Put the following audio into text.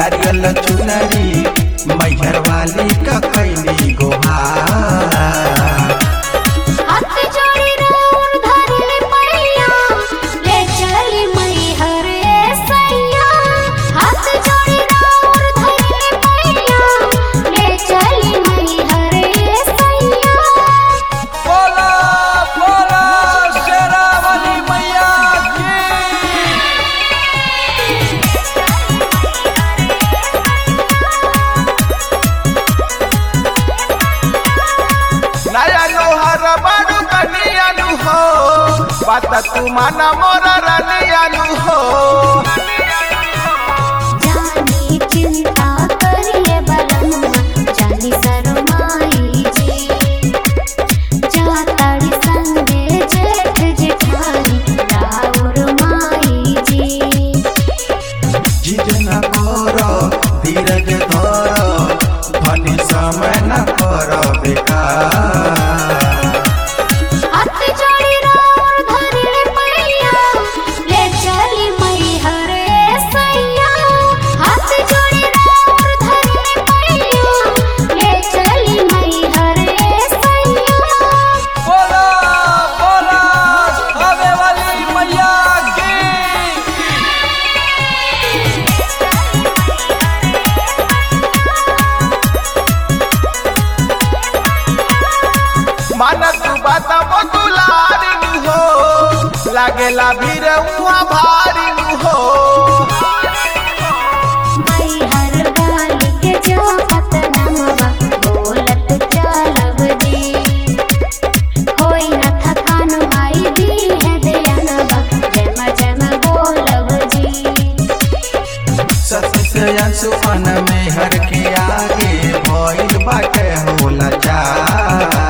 नारियल चुनरी मैहर वाली का कैली गोहार हाथ जोड़ी राउर धरले पैया ले चली मैहर सैया हाथ जोड़ी राउर धरले पैया ले चली मैहर सैया बोला बोला शेरावाली मैया की नया लोहार बाडू कनियानु हो बात तू माना मोरा रानियानु हो जानी चिंता करिए बलनुआ जानी शरमाई जी जाताड़ी संगे जेठ जेठानी राउर माई जी जिद न कर धीरज धर धनी समय न कर बेकार हाथ जोड़ी राउर धरले पैया ले चली मैहर सैया हाथ जोड़ी राउर धरले पैया ले चली मैहर सैया बोला बोला आवे वाली मैया की माना तू बात बतुलारी हो लागेला भीड़ उहाँ भारी हो मैहर वाली के जापत नमवा बोलत चलब जी होई न थकान माई दी है दयानवा जम जम बोलब जी सती से अंशुमन में हर के आगे भइल बाटे होला जा